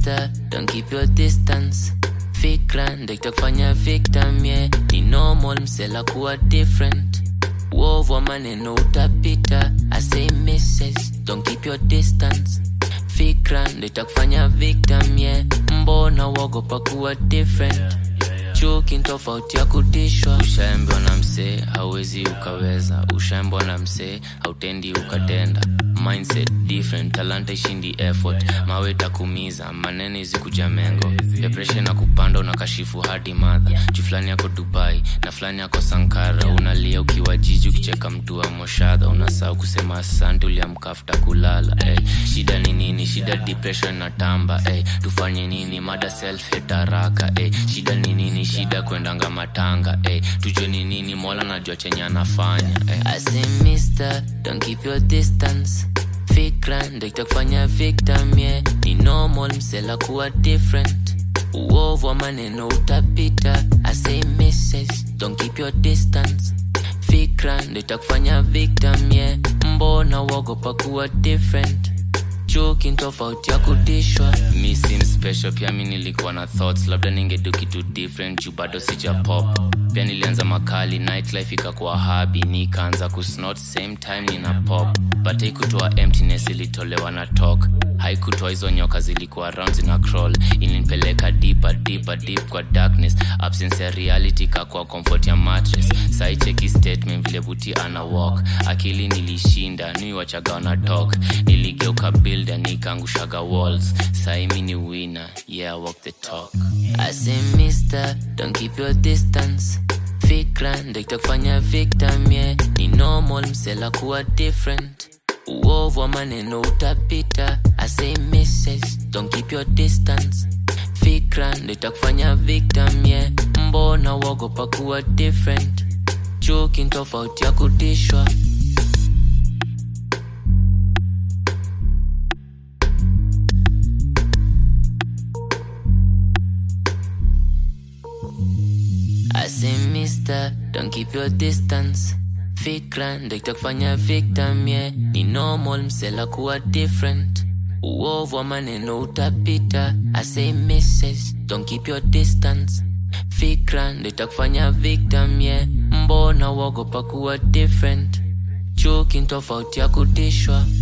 mister don't keep your distance fikra ndo itakufanya victim yeah. ni normal msela kuwa different uovu wa maneno utapita I say misses don't keep your distance fikra ndo itakufanya victim yeah. mbona uogopa kuwa different chuki ni tofauti ya kutishwa ushaambiwa na msee hauwezi ukaweza ushaambiwa na msee hautendi ukatenda mindset different talanta ishindi effort mawe takumiza manene izikuja mengo depression na kupanda unakashifu hadi madha juu fulani yako dubai na fulani yako sankara unalia ukiwa jiji ukicheka mtu wa moshadha unasahau kusema asante uliamkafuta kulala hey. shida ni nini shida depression na tamba hey. tufanye nini mada self hate haraka hey. shida ni nini shida kwendanga matanga hey. tujue ni nini mola najua chenye anafanya hey. I say mister don't keep your distance fikra ndo itakufanya victim yeah. ni normal msela kuwa different uovu wa maneno utapita I say misses don't keep your distance fikra ndo itakufanya victim yeah. mbona uogopa kuwa different chuki ni tofauti ya kutishwa mi sim special pia mi nilikuwa na thoughts labda ningedu kitu different juu bado sija pop pia nilianza makali nightlife ikakuwa habi nikaanza kusnot same time nina pop but haikutoa emptiness ilitolewa na talk haikutoa hizo nyoka zilikuwa round zina crawl ilinipeleka deeper deeper deep kwa darkness absence ya reality kakwa comfort ya mattress saicheki statement vile buti ana walk akili nilishinda niwachaga wana talk niligeuka builder nikaangushaga walls saimi ni winner yeah I walk the talk I say mister don't keep your distance fikra ndo itakufanya victim yeah. ni normal msela kuwa different uovu wa maneno utapita I say misses don't keep your distance fikra ndo itakufanya victim yeah. mbona uogopa kuwa different chuki ni tofauti ya kutishwa I say mister, don't keep your distance fikra ndo itakufanya victim yeah. ni normal msela kuwa different uovu wa maneno utapita I say misses, don't keep your distance fikra ndo itakufanya victim yeah. mbona uogopa kuwa different chuki ni tofauti ya kutishwa